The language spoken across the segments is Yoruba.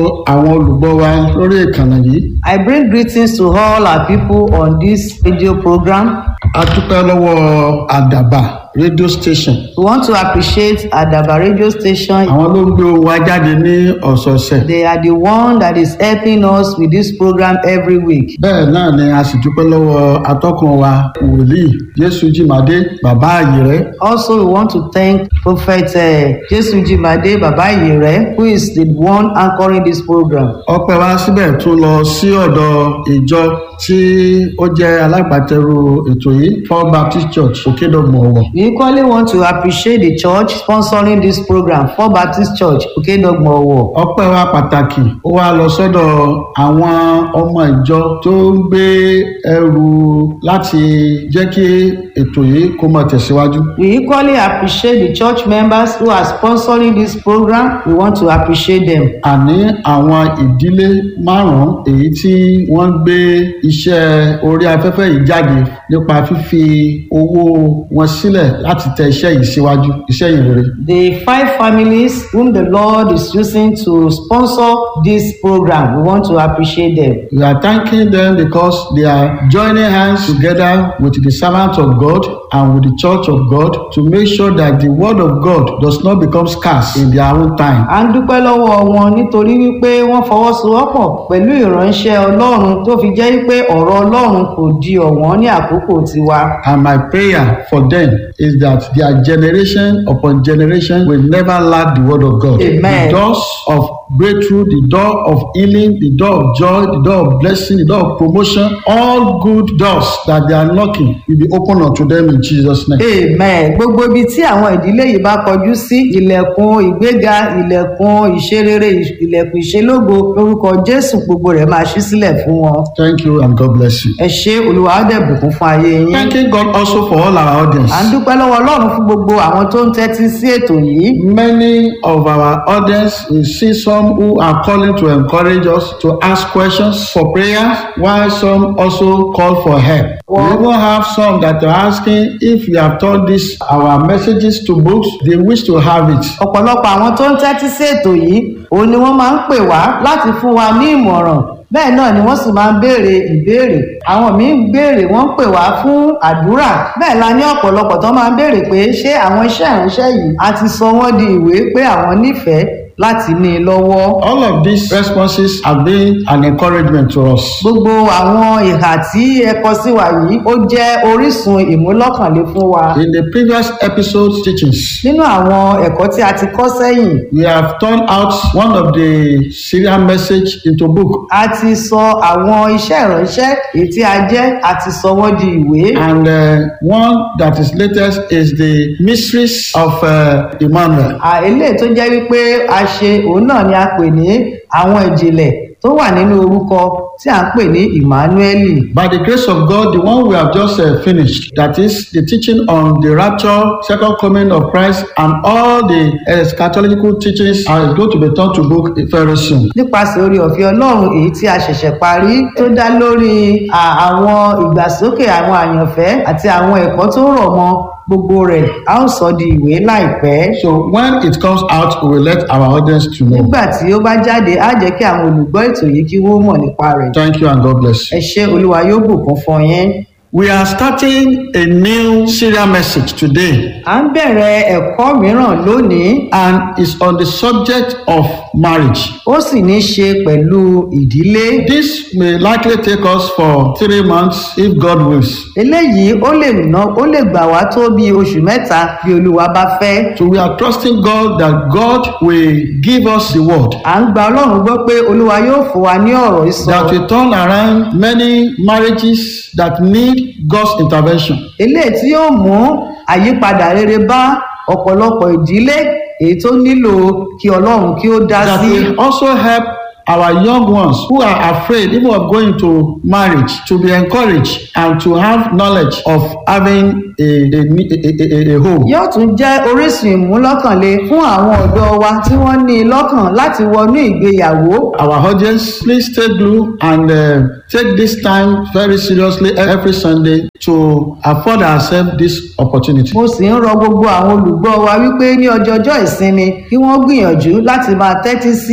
àwọn olùgbọ́ wa lórí ìkànnì yìí I bring greetings to all our people on this radio program. a dúpẹ́ lọ́wọ́ àdàbà radio station We want to appreciate Adaba radio station. àwọn ló ń gbé ohùn wa jáde ní ọ̀sọ̀ọ̀sẹ̀ They are the one that is helping us with this program every week. bẹ́ẹ̀ náà ni a sì dúpẹ́ lọ́wọ́ atọ́kùn wa wòlíì jésù jìmàdé bàbá àyèrẹ́ Also, we want to thank Prophet uh, Jesu Jimade Baba Iyere, who is the one anchoring this program. ọpẹ́ wa síbẹ̀ tún lọ sí ọ̀dọ̀ ìjọ tí ó jẹ́ alágbàtẹrù ètò yìí First Baptist Church òkèdọ̀gbọ̀n ọ̀wọ̀ We equally want to appreciate the church sponsoring this program, For Baptist Church, Okedogmowo. ọpẹ́ wa pàtàkì ó wá lọ sọ́dọ̀ àwọn ọmọ ìjọ tó ń gbé ẹrù láti jẹ́ kí ètò yìí kó máa tẹ̀síwájú. We equally appreciate the church members who are sponsoring this program. We want to appreciate them. àní àwọn ìdílé márùn-ún èyí tí wọ́n ń gbé iṣẹ́ orí afẹ́fẹ́ yìí jáde nípa fífi owó wọn sílẹ̀ láti tẹ iṣẹ́ yìí síwájú iṣẹ́ yìí rere. The five families whom the Lord is using to sponsor this program, we want to appreciate them. We are thanking them because they are joining hands together with the servants of God and with the church of God to make sure that the word of God does not become scarce in their own time. À ń dúpẹ́ lọ́wọ́ wọn nítorí wípé wọ́n fọwọ́sowọ́pọ̀ pẹ̀lú ìránṣẹ́ Ọlọ́run tó fi jẹ́ wípé ọ̀rọ̀ Ọlọ́run kò di ọ̀wọ́n ní àkókò tiwa. And my prayer for them is that their generation upon generation will never lack the word of God. Amen. The doors of breakthrough, the door of healing, the door of joy, the door of blessing, the door of promotion, all good doors that they are knocking will be open unto them in Jesus' name. Amen. Gbogbo ibi tí àwọn ìdílé yìí bá kọjú sí ilẹ̀kùn ìgbéga, ilẹ̀kùn ìṣerere, ilẹ̀kùn ìṣelógo lórúkọ Jésù gbogbo rẹ̀ máa ṣí sílẹ̀ fún wọn. Thank you and God bless you. Ẹ ṣé Olúwa á dẹ̀ bùkún fún ayé yín. Thanking God also for all our audience. À ń dúpẹ́ lọ́wọ́ Ọlọ́run fún gbogbo àwọn tó ń tẹ́tí sí ètò yìí. Many of our audience, we see some who are calling to encourage us to ask questions for prayers, while some also call for help. We even have some that are asking if we have turned this our messages to books, they wish to have it. ọ̀pọ̀lọpọ̀ àwọn tó ń tẹ́tí sí ètò yìí òun ni wọ́n máa ń pè wá láti fún wa ní ìmọ̀ràn bẹ́ẹ̀ náà ni wọ́n sì máa ń béèrè ìbéèrè àwọn míín ń béèrè wọ́n ń pè wá fún àdúrà bẹ́ẹ̀ la ní ọ̀pọ̀lọpọ̀ tó máa ń béèrè pé ṣé àwọn iṣẹ́ ìránṣẹ́ yìí a ti sọ wọ́n di ìwé pé àwọn nífẹ̀ẹ́ láti ní i lọ́wọ́. All of these responses have been an encouragement to us. gbogbo àwọn ìhà tí ẹ kọ sí wa yìí ó jẹ́ orísun ìmúlọ́kànlé fún wa. In the previous episode teachings, nínú àwọn ẹ̀kọ́ tí a ti kọ́ sẹ́yìn we have turned out one of the serial message into book. a ti sọ àwọn iṣẹ́ ìránṣẹ́ èyí tí a jẹ́ a ti sọ wọ́n di ìwé. And uh, one that is latest is the mysteries of uh, Emmanuel. À, eléyìí tó jẹ́ wípé a ṣe òun náà ni a pè ní àwọn ìjìnlẹ̀ tó wà nínú orúkọ tí à ń pè ní Emmanuel. By the grace of God, the one we have just uh, finished, that is the teaching on the rapture, second coming of Christ, and all the eschatological teachings are going to be turned to book very soon. nípasẹ̀ orí ọ̀fẹ́ Ọlọ́run èyí tí a ṣẹ̀ṣẹ̀ parí tó dá lórí à, àwọn ìgbàsókè àwọn àyànfẹ́ àti àwọn ẹ̀kọ́ tó rọ̀ mọ́ gbogbo rẹ̀ a ó sọ di ìwé láìpẹ́. So when it comes out, we will let our audience to know. nígbà tí ó bá jáde á jẹ́ kí àwọn olùgbọ́ ètò yìí kí wọ́n mọ̀ nípa rẹ̀. Thank you and God bless you. ẹ ṣé Olúwa yóò bùkún fún yín. We are starting a new serial message today, à ń bẹ̀rẹ̀ ẹ̀kọ́ mìíràn lónìí and it's on the subject of marriage. ó sì ní í ṣe pẹ̀lú ìdílé. This may likely take us for three months if God wills. eléyìí ó lè ná ó lè gbà wá tó bí oṣù mẹ́ta bí Olúwa bá fẹ́. So we are trusting God that God will give us the word à ń gba Ọlọ́run gbọ́ pé Olúwa yóò fún wa ní ọ̀rọ̀ ìsọ. that will turn around many marriages that need God's intervention. eléyìí tí yóò mú àyípadà rere bá ọ̀pọ̀lọpọ̀ ìdílé èyí tó nílò kí Ọlọ́run kí ó dá That sí. will also help our young ones who are afraid even of going to marriage to be encouraged and to have knowledge of having a, a, a, a, a home. yóò tún jẹ́ orísun ìmúlọ́kànlé fún àwọn ọ̀dọ́ wa tí wọ́n ní i lọ́kàn láti wọnú ìgbéyàwó. Our audience, please stay glued and uh, take this time very seriously every Sunday to afford ourselves this opportunity. mo sì ń rọ gbogbo àwọn olùgbọ́ wa wípé ní ọjọ́jọ́ ìsinmi kí wọ́n gbìyànjú láti máa tẹ́tí sí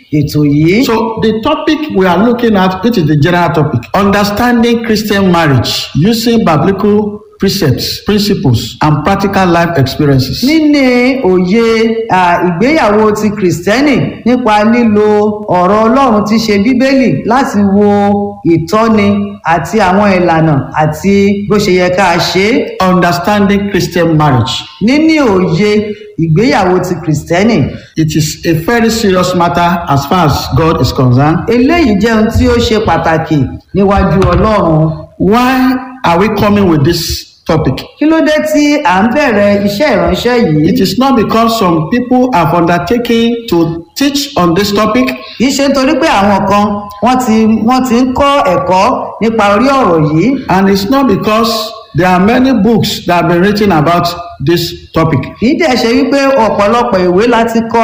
ètò yìí. So the topic we are looking at, it is the general topic, understanding Christian marriage using biblical precepts, principles, and practical life experiences. níní òye à, ìgbéyàwó ti kìrìsìtẹ́nì nípa lílo ọ̀rọ̀ ọlọ́run tí ṣe bíbélì láti wo ìtọ́ni àti àwọn ìlànà àti bó ṣe yẹ ká ṣe é. Understanding Christian marriage. níní òye ìgbéyàwó ti kìrìsìtẹ́nì It is a very serious matter as far as God is concerned. eléyìí jẹ́ ohun tí ó ṣe pàtàkì níwájú ọlọ́run Why are we coming with this topic? kí ló dé tí à ń bẹ̀rẹ̀ iṣẹ́ ìránṣẹ́ yìí It is not because some people have undertaken to teach on this topic kì í ṣe nítorí pé àwọn kan wọ́n ti wọ́n ti ń kọ́ ẹ̀kọ́ nípa orí ọ̀rọ̀ yìí and it's not because there are many books that have been written about this topic. kì í dẹ̀ ṣe wípé ọ̀pọ̀lọpọ̀ ìwé láti kọ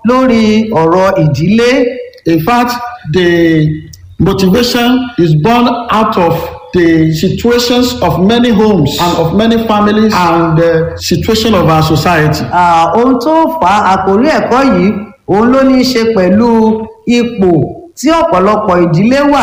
lórí ọ̀rọ̀ ìdílé In fact, the motivation is born out of the situations of many homes and of many families and the situation of our society. Ah, ohun tó fà á àkórí ẹ̀kọ́ yìí òun ló ní í ṣe pẹ̀lú ipò tí ọ̀pọ̀lọpọ̀ ìdílé wà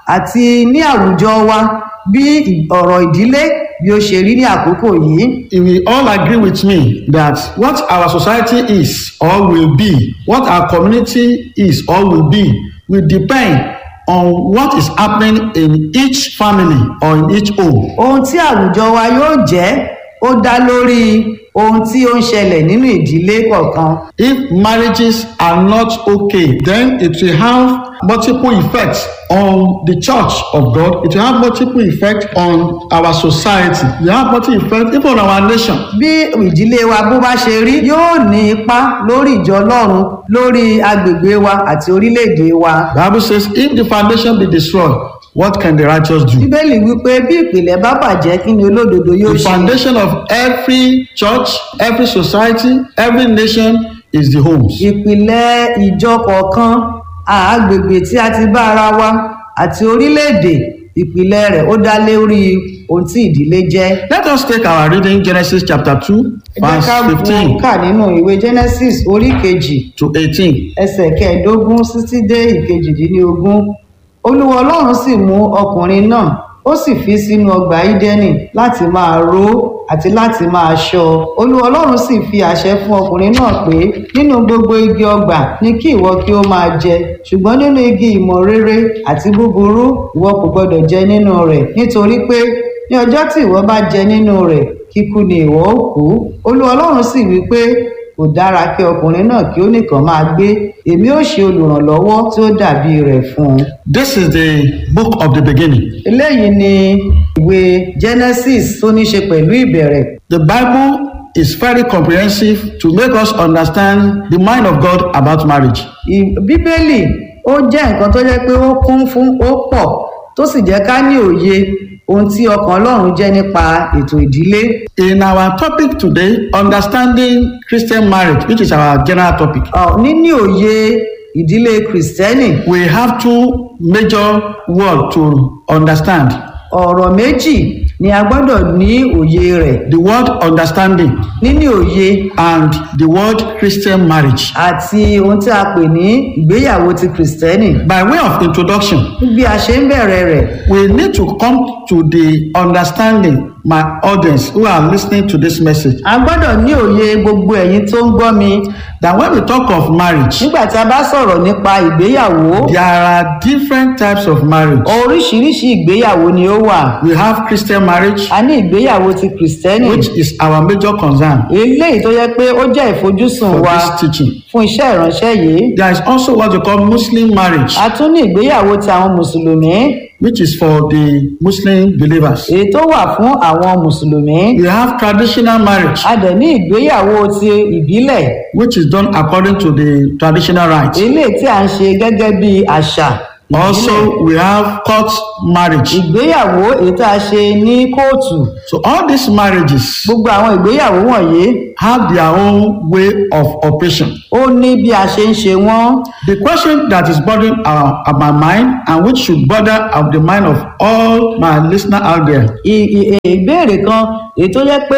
àti ní àwùjọ wa bí ì- ọ̀rọ̀ ìdílé bí ó ṣe rí ní àkókò yìí. You will all agree with me that what our society is or will be, what our community is or will be, will depend on what is happening in each family or in each home. ohun tí àwùjọ wa yóò jẹ́ ó dá lórí ohun tí ó ń ṣẹlẹ̀ nínú ìdílé kọ̀ọ̀kan. If marriages are not okay, then it will have multiple effects on the church of God. It will have multiple effects on our society. It will have multiple effects even on our nation. bí ìdílé wa bó bá ṣe rí yóò ní ipa lórí ìjọ ọlọ́run lórí agbègbè wa àti orílẹ̀-èdè wa. The Bible says, if the foundation be destroyed, what can the righteous do? bíbélì wípé bí ìpìlẹ̀ bá bàjẹ́ kí ni olódodo yóò The ṣe. foundation of every church, every society, every nation is the homes. ìpìlẹ̀ ìjọ kọ̀ọ̀kan àgbègbè tí a ti bá ara wa àti orílẹ̀-èdè ìpìlẹ̀ rẹ̀ ó dá lórí ohun tí ìdílé jẹ́. Let us take our reading Genesis chapter 2, ẹ jẹ́ verse ká wo 15 kà nínú ìwé genesis orí kejì to 18. ẹsẹ̀ kẹẹ̀ẹ́dógún títí dé ìkejìdínlógún olúwa ọlọ́run sì mú ọkùnrin náà ó sì fi sínú ọgbà ídẹ́nì láti máa ró àti láti máa ṣọ́ olúwa ọlọ́run sì fi àṣẹ fún ọkùnrin náà pé nínú gbogbo igi ọgbà ni kí ìwọ kí ó máa jẹ ṣùgbọ́n nínú igi ìmọ̀ rere àti búburú ìwọ kò gbọdọ̀ jẹ nínú rẹ̀ nítorí pé ní ọjọ́ tí ìwọ bá jẹ nínú rẹ̀ kíkú ni ìwọ ó kú olúwa ọlọ́run sì wí pé kò dára kí ọkùnrin náà kí ó nìkan máa gbé èmi ó ṣe olùrànlọ́wọ́ tí ó dàbí rẹ̀ fún un. This is the book of the beginning. eléyìí ni ìwé genesis tó ní ṣe pẹ̀lú ìbẹ̀rẹ̀. The Bible is very comprehensive to make us understand the mind of God about marriage. Ì- bíbélì ó jẹ́ nǹkan tó jẹ́ pé ó kún fún ó pọ̀ tó sì jẹ́ ká ní òye ohun tí ọkàn ọlọ́run jẹ́ nípa ètò ìdílé. In our topic today, understanding Christian marriage, which is our general topic, Ọ̀, níní òye ìdílé kìrìsìtẹ́nì we have two major words to understand. ọ̀rọ̀ méjì ni a gbọ́dọ̀ ní òye rẹ̀ The word understanding níní òye and the word Christian marriage. àti ohun tí a pè ní ìgbéyàwó ti kìrìsìtẹ́nì. By way of introduction, bí a ṣe ń bẹ̀rẹ̀ rẹ̀ we need to come to the understanding my audience who are listening to this message a gbọ́dọ̀ ní òye gbogbo ẹ̀yin tó ń gbọ́ mi that when we talk of marriage, nígbà tí a bá sọ̀rọ̀ nípa ìgbéyàwó there are different types of marriage. oríṣiríṣi ìgbéyàwó ni ó wà We have Christian marriage, a ní ìgbéyàwó ti kìrìsìtẹ́nì which is our major concern eléyìí tó yẹ pé ó jẹ́ ìfojúsùn for wa this teaching. fún iṣẹ́ ìránṣẹ́ yìí There is also what we call Muslim marriage, a tún ní ìgbéyàwó ti àwọn mùsùlùmí which is for the Muslim believers. èyí tó wà fún àwọn mùsùlùmí We have traditional marriage, a dẹ̀ ní ìgbéyàwó ti ìbílẹ̀ which is done according to the traditional rites. eléyìí tí a ń ṣe gẹ́gẹ́ bí àṣà ìbílẹ̀. Also, we have court marriage. ìgbéyàwó èyí tá a ṣe ní kóòtù So all these marriages gbogbo àwọn ìgbéyàwó wọ̀nyí have their own way of operation. ó ní bí a ṣe ń ṣe wọ́n The question that is bothering our, our my mind and which should bother of the mind of all my listener out there I- i- ìbéèrè kan èyí tó jẹ́ pé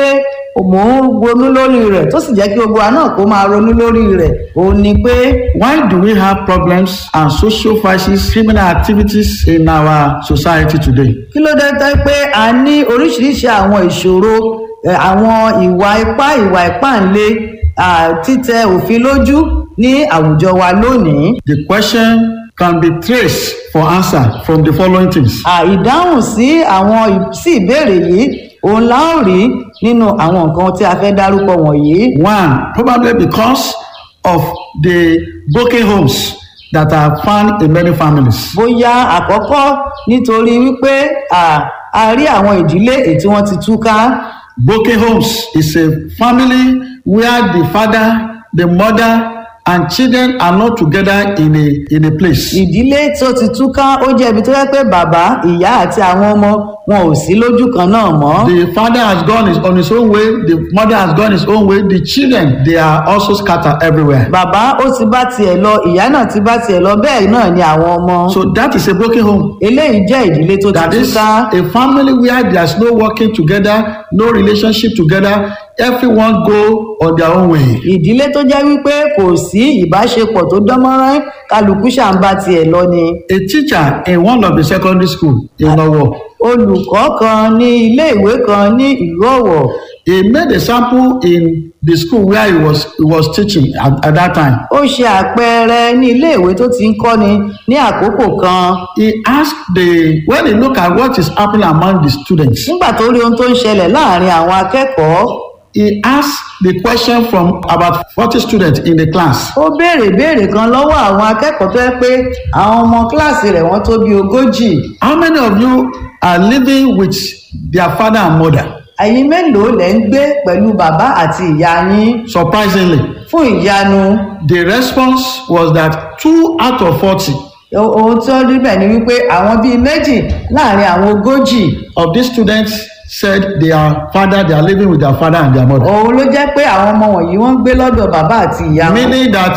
mò ń ronú lórí rẹ̀ tó sì jẹ́ kí gbogbo wa náà kó máa ronú lórí rẹ̀ òun ni pé Why do we have problems and social vices, criminal activities in our society today? kí ló dé tẹ́ pé a ní oríṣiríṣi àwọn ìṣòro eh, àwọn ìwà ipá ìwà ìpáǹle ah, títẹ òfin lójú ní àwùjọ wa lónìí The question can be traced for answer from the following things. À, ìdáhùn sí àwọn ì- sí ìbéèrè yìí òun la ó rí nínú àwọn nǹkan tí a fẹ́ dárúkọ wọ̀nyí One, probably because of the broken homes that are found in many families. bóyá àkọ́kọ́ nítorí wípé à, a rí àwọn ìdílé èyí tí wọ́n ti túká Broken homes is a family where the father, the mother, and children are not together in a in a place. ìdílé tó ti túká ó jẹ́ ibi tó yẹ pé bàbá ìyá àti àwọn ọmọ wọn ò sí lójú kan náà mọ́ The father has gone his, on his own way, the mother has gone his own way, the children they are also scattered everywhere. bàbá ó ti bá tiẹ̀ lọ ìyá náà ti bá tiẹ̀ lọ bẹ́ẹ̀ náà ni àwọn ọmọ So that is a broken home. eléyìí jẹ́ ìdílé tó ti That is túká a family where there's no working together, no relationship together, everyone go on their own way. ìdílé tó jẹ́ wípé kò sí ìbáṣepọ̀ tó dánmọ́rán kálukú ṣàǹbá tiẹ̀ lọ ni A teacher in one of the secondary school in Owo, olùkọ́ kan ní ilé ìwé kan ní ìlú ọ̀wọ̀ he made a sample in the school where he was he was teaching at, at that time. ó ṣe àpẹẹrẹ ní ilé ìwé tó ti ń kọ́ni ní àkókò kan He asked the when he look at what is happening among the students, nígbà tó rí ohun tó ń ṣẹlẹ̀ láàrin àwọn akẹ́kọ̀ọ́ he asked the question from about 40 students in the class. ó béèrè béèrè kan lọ́wọ́ àwọn akẹ́kọ̀ọ́ tó yẹ pé àwọn ọmọ kíláàsì rẹ̀ wọ́n tó bí ogójì How many of you are living with their father and mother? ẹ̀yin mélòó lẹ̀ ń gbé pẹ̀lú bàbá àti ìyá yín Surprisingly, fún ìyanu the response was that two out of 40 ohun tí ó rí bẹ́ẹ̀ ni wípé àwọn bíi méjì láàrin àwọn ogójì of these students said their father they are living with their father and their mother. òun ló jẹ́ pé àwọn ọmọ wọ̀nyí wọ́n ń gbé lọ́dọ̀ bàbá àti ìyá wọn meaning that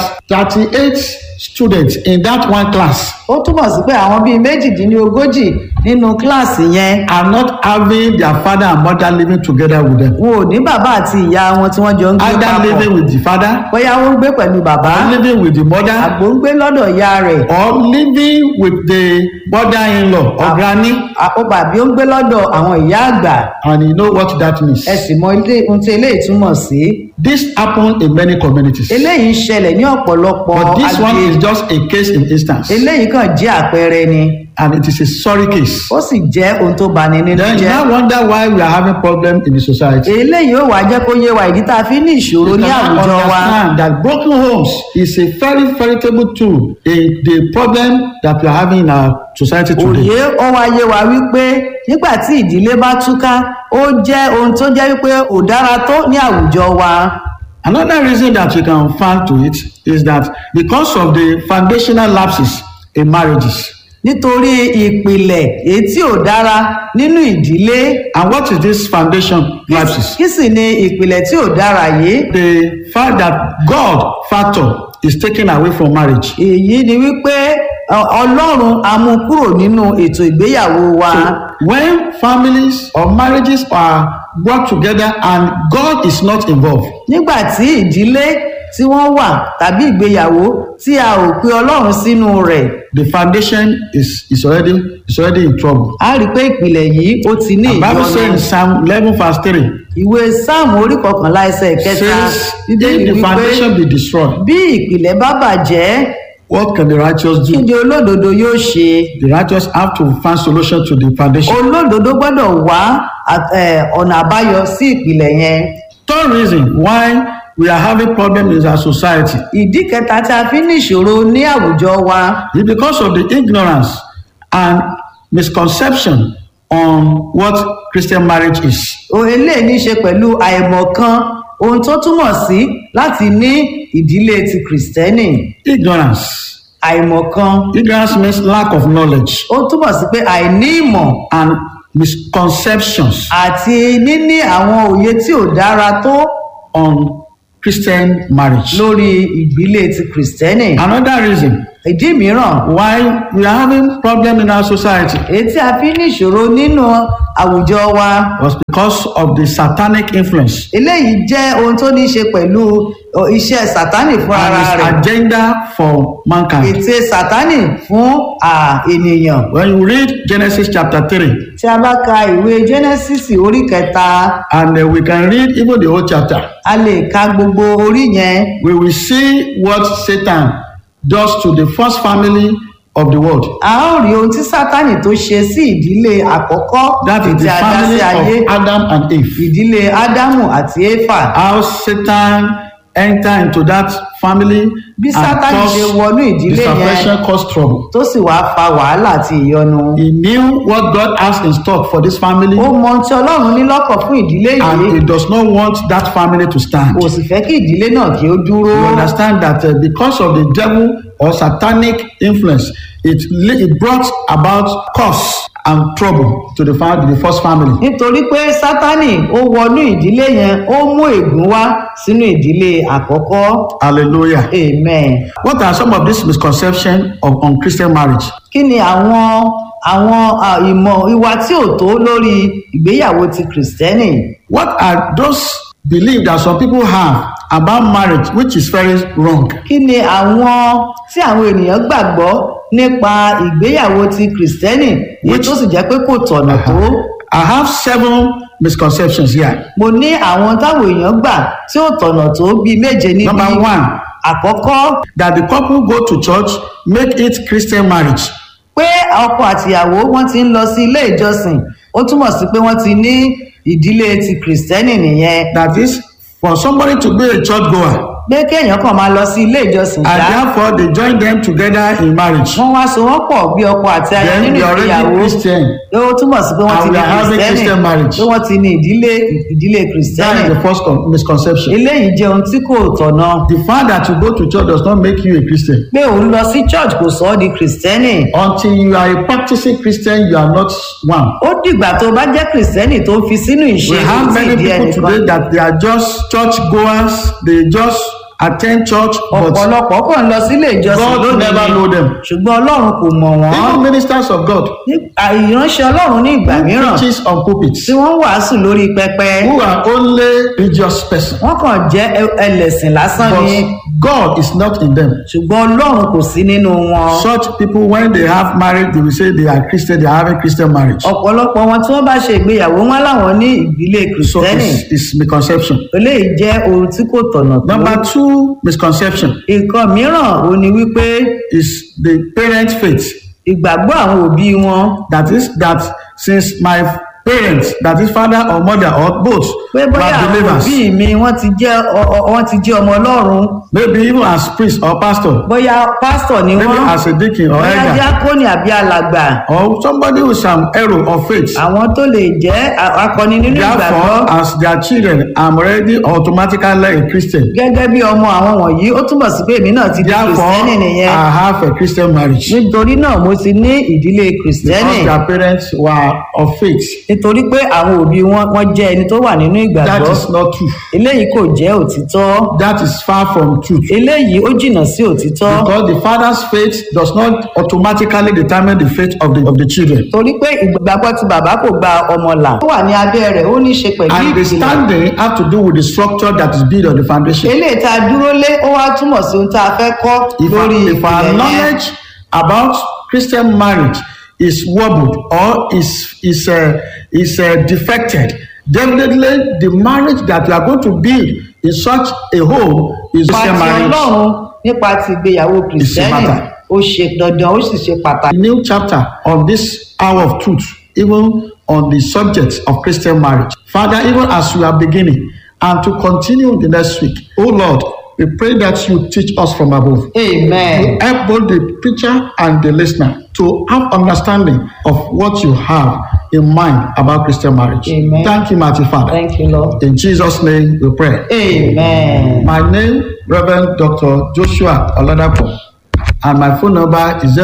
38 students in that one class ó túmọ̀ sí pé àwọn bíi méjìdínlógójì nínú kíláàsì yẹn are not having their father and mother living together with them. wọn ò ní bàbá àti ìyá wọn tí wọ́n jọ ń gbé Either papọ̀ living with the father bóyá wọ́n ń gbé pẹ̀lú bàbá or living with the mother àgbò ń gbé lọ́dọ̀ ìyá rẹ̀ or living with the mother-in-law or granny àpò bàbí ó ń gbé lọ́dọ̀ àwọn ìyá àgbà and you know what that means. ẹ sì mọ ilé ohun tí eléyìí túmọ̀ sí This happen in many communities. eléyìí ń ṣẹlẹ̀ ní ọ̀pọ̀lọpọ̀ But this one agbègbè is just a case in instance eléyìí kàn jẹ́ àpẹẹrẹ ni and it is a sorry case. ó sì jẹ́ ohun tó bani nínú Then you jẹ́ now wonder why we are having problem in the society. eléyìí ó wàá jẹ́ kó yé wa ìdí tá a fi ní ìṣòro You ní cannot àwùjọ wa understand that broken homes is a very veritable tool in the problem that we are having in our society today. òye ó wá yé wa wípé nígbà tí ìdílé bá túká ó jẹ́ ohun tó jẹ́ wípé ò dára tó ní àwùjọ wa Another reason that you can find to it is that because of the foundational lapses in marriages. nítorí ìpìlẹ̀ èyí tí ò dára nínú ìdílé And what is this foundation lapses? kí sì ni ìpìlẹ̀ tí ò dára yìí The fact that God factor is taken away from marriage. èyí ni wípé ọ- ọlọ́run a mú kúrò nínú ètò ìgbéyàwó wa So when families or marriages are brought together and God is not involved, nígbà tí ìdílé tí wọ́n wà tàbí ìgbéyàwó tí a ò pe ọlọ́run sínú rẹ̀ the foundation is, is already is already in trouble. a rí i pé ìpìlẹ̀ yìí ó ti ní The Bible says in ìyọnu Psalm 11 verse 3 ìwé sáàmù orí kọkànlá ẹsẹ̀ kẹta says, bíbélì if the wípé foundation be destroyed, bí ìpìlẹ̀ bá bàjẹ́ what can the righteous kí do? ni olódodo yóò ṣe The righteous have to find solution to the foundation. olódodo gbọ́dọ̀ wá à- ẹ̀, ọ̀nà àbáyọ sí ìpìlẹ̀ yẹn Third reason why we are having problems in our society ìdí kẹta tí a fi ní ìṣòro ní àwùjọ wa is because of the ignorance and misconception on what Christian marriage is. o eléyìí ní í ṣe pẹ̀lú àìmọ̀kan ohun tó túmọ̀ sí láti ní ìdílé ti kìrìsìtẹ́nì Ignorance. àìmọ̀kan Ignorance means lack of knowledge ó túmọ̀ sí pé àìní ìmọ̀ and misconceptions àti níní àwọn òye tí ò dára tó on Christian marriage. lórí ìgbílé ti kìrìsìtẹ́nì Another reason ìdí mìíràn why we are having problem in our society èyí tí a fi ní ìṣòro nínú àwùjọ wa was because of the satanic influence eléyìí jẹ́ ohun tó ní í ṣe pẹ̀lú ọ, iṣẹ́ sátánì fún ara and his rẹ̀ agenda for mankind. ète sátánì fún à, ènìyàn When you read Genesis chapter 3, tí a bá ka ìwé genesis orí kẹta and uh, we can read even the whole chapter, a lè ka gbogbo orí yẹn we will see what Satan does to the first family of the world. a ó rí ohun tí sátánì tó ṣe sí ìdílé àkọ́kọ́ That is tí the a dá sí ayé family of Adam and Eve. ìdílé ádámù àti éfà How Satan enter into that family Bí Sátánì ṣe wọnú ìdílé yẹn. dissatisfaction, cause trouble. tó sì wáá fa wàhálà àti ìyọnu He knew what God has in stock for this family, ó mọ ohun tí ọlọ́run ní lọ́kàn fún ìdílé and yìí he does not want that family to stand. kò sì fẹ́ kí ìdílé náà kí ó dúró You understand that uh, because of the devil or satanic influence, it, li- it brought about curse and trouble to the, fam- the first family. nítorí pé sátánì ó wọnú ìdílé yẹn ó mú ègún wá sínú ìdílé àkọ́kọ́ Hallelujah. amen. What are some of these misconceptions of on Christian marriage? kí ni àwọn àwọn à, ìmọ̀ ìwà tí ò tó lórí ìgbéyàwó ti kìrìsìtẹ́nì What are those beliefs that some people have about marriage, which is very wrong? kí ni àwọn tí àwọn ènìyàn gbàgbọ́ nípa ìgbéyàwó ti kìrìsìtẹ́nì èyí Which- tó sì jẹ́ pé kò tọ̀nà tó I have seven misconceptions here. mo ní àwọn táwọn èèyàn gbà tí ò tọ̀nà tó bíi méje níbi Number one, àkọ́kọ́ that the couple go to church, make it Christian marriage. pé ọkọ àtìyàwó wọn ti ń lọ sí ilé ìjọsìn ó túmọ̀ sí pé wọ́n ti ní ìdílé ti kìrìsìtẹ́nì nìyẹn That is, for somebody to be a church goer, pé kéèyàn kàn máa lọ sí ilé ìjọsìn and ṣá therefore they join them together in marriage. wọ́n wá so wọ́n pọ̀ bí ọkọ àti aya Then nínú they are already ìgbéyàwó Christian. pé ó túmọ̀ sí pé wọ́n And ti we ní are having kìrìsìtẹ́nì Christian marriage. pé wọ́n ti ní ìdílé ìdílé That kìrìsìtẹ́nì is the first con- misconception. eléyìí jẹ́ ohun tí kò tọ̀nà The fact that you go to church does not make you a Christian. pé òun lọ sí church kò sọ ọ́ di kìrìsìtẹ́nì Until you are a practicing Christian, you are not one. ó dìgbà tó bá jẹ́ kìrìsìtẹ́nì tó fi sínú ìṣe We have tí many ìdí people ẹnìkan today that they are just church goers, they just attend church, but ọ̀pọ̀lọpọ̀ kàn lọ sílé ìjọsìn God lónìí never ni know them. ṣùgbọ́n ọlọ́run kò mọ̀ wọ́n even ministers of God, Ní- à, ìránṣẹ́ ọlọ́run ní ìgbà mìíràn preaches on pulpits, tí wọ́n ń wàásù lórí pẹpẹ who are only religious person, wọ́n kàn jẹ́ ẹ- ẹlẹ́sìn lásán ni but God is not in them. ṣùgbọ́n ọlọ́run kò sí nínú wọn Such people, when they have marriage, they will say they are Christian, they are having Christian marriage. ọ̀pọ̀lọpọ̀ wọn tí wọ́n bá ṣe ìgbéyàwó wọn láwọn ní ìdílé So kìrìsìtẹ́nì it's, it's misconception. eléyìí jẹ́ ohun tí kò tọ̀nà tó Number two misconception nǹkan mìíràn ò ní wípé is the parent faith. ìgbàgbọ́ àwọn òbí wọn That is that since my parents, that is father or mother or both, pé bóyá were àwọn believers, òbí mi wọ́n ti jẹ́ ọ- ọ- wọ́n ti jẹ́ ọmọ ọlọ́run maybe even as priest or pastor, bóyá pásítọ̀ ni maybe wọ́n as a deacon or bóyá elder, díákónì àbí alàgbà or somebody with some error of faith. àwọn tó lè jẹ́ a- akọni nínú ìgbàgbọ́ Therefore, as their children, I'm already automatically a Christian. gẹ́gẹ́ bí ọmọ àwọn wọ̀nyí ó túmọ̀ sí pé èmi náà ti di Therefore, kìrìsìtẹ́nì nìyẹn I have a Christian marriage nítorí náà mo ti ní ìdílé kìrìsìtẹ́nì because their parents were of faith. nítorí pé àwọn òbí wọn wọ́n jẹ́ ẹni tó wà nínú That ìgbàgbọ́ is not true. eléyìí kò jẹ́ òtítọ́ That is far from truth. eléyìí ó jìnnà sí òtítọ́ Because the father's faith does not automatically determine the faith of the of the children. torí pé ìgbàgbọ́ tí bàbá kò gba ọmọ là ó wà ní abẹ́ rẹ̀ ó ní í ṣe pẹ̀lú And the ìpìlẹ̀ standing have to do with the structure that is built on the foundation. eléyìí tá a dúró lé ó wá túmọ̀ sí ohun tá a fẹ́ kọ́ If, lórí our, if our ìpìlẹ̀ yẹn knowledge about Christian marriage is wobbled or is is uh, is uh, defected, definitely the marriage that you are going to build in such a home is nípa Christian ti marriage. ọlọ́run nípa ti ìgbéyàwó kìrìsìtẹ́nì matter. ó ṣe dandan ó sì ṣe pàtàkì. A new chapter on this hour of truth, even on the subject of Christian marriage. Father, even as we are beginning and to continue the next week, oh Lord, we pray that you teach us from above. amen. Help both the preacher and the listener to have understanding of what you have in mind about Christian marriage. Amen. Thank you, mighty Father. thank you lord. In Jesus' name we pray. amen. My name, Reverend Dr. Joshua Oladapo, and my phone number is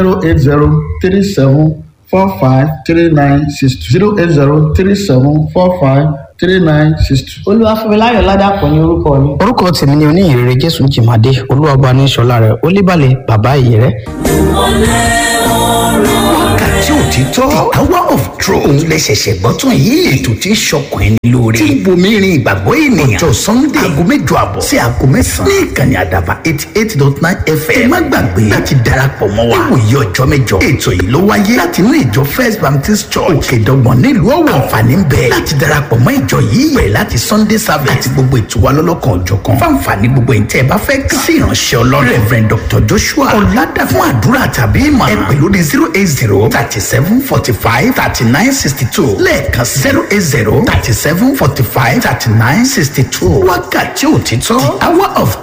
08037453962. 08037453962. three nine six two. olúwafúnmiláyọ̀ ládàpọ̀ ní orúkọ mi. orúkọ tèmi ni oníyìnrere jésù jìmàdé olúwàbá ní sọlá rẹ olíbàlẹ bàbá ìyẹrẹ. wákàtí òtítọ́ the hour of truth òun lè ṣẹ̀ṣẹ̀ gbọ́ tán yìí ètò tí ń ṣọkàn ẹni lóore tí ń bomi rin ìgbàgbọ́ ènìyàn ọjọ́ sunday aago mẹ́jọ àbọ̀ sí aago mẹ́sàn-án ní ìkànnì àdàbà eighty eight dot nine fm ẹ má gbàgbé láti darapọ̀ mọ́ wa níwòye ọjọ́ mẹ́jọ ètò yìí ló wáyé láti inú ìjọ first baptist church òkèdọ́gbọ̀n nílùú ọ̀wọ̀ àǹfààní ń bẹ láti darapọ̀ mọ́ ìjọ yìí bẹ̀rẹ̀ láti sunday service àti gbogbo ètò wa lọ́lọ́kan òjọ̀kan fáǹfààní gbogbo ìtẹ́ ẹ bá fẹ́ kàn sí ìránṣẹ́ ọlọ́run reverend dr joshua ọ̀làdà fún àdúrà tàbí ìmọ̀ ẹ pè lórí zero eight zero thirty seven forty five thirty nine sixty two lẹ́ẹ̀kan zero eight zero thirty seven forty five thirty nine sixty two wákàtí òtítọ́ the hour of